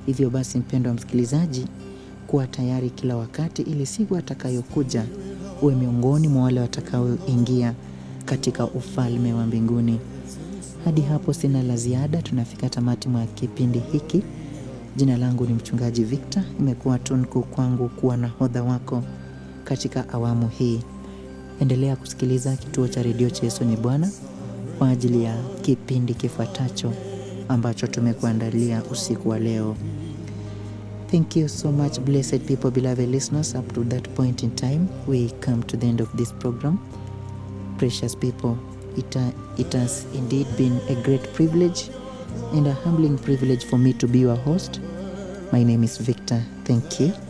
Hivyo basi, mpendo wa msikilizaji, kuwa tayari kila wakati, ili siku atakayokuja uwe miongoni mwa wale watakaoingia katika ufalme wa mbinguni. Hadi hapo sina la ziada, tunafika tamati mwa kipindi hiki. Jina langu ni Mchungaji Victor. Imekuwa tunku kwangu kuwa nahodha wako katika awamu hii. Endelea kusikiliza kituo cha redio cha Yesu ni Bwana kwa ajili ya kipindi kifuatacho ambacho tumekuandalia usiku wa leo. Thank you so much, blessed people, beloved listeners. Up to that point in time, we come to the end of this program. Precious people, it, uh, it has indeed been a great privilege and a humbling privilege for me to be your host. My name is Victor. Thank you.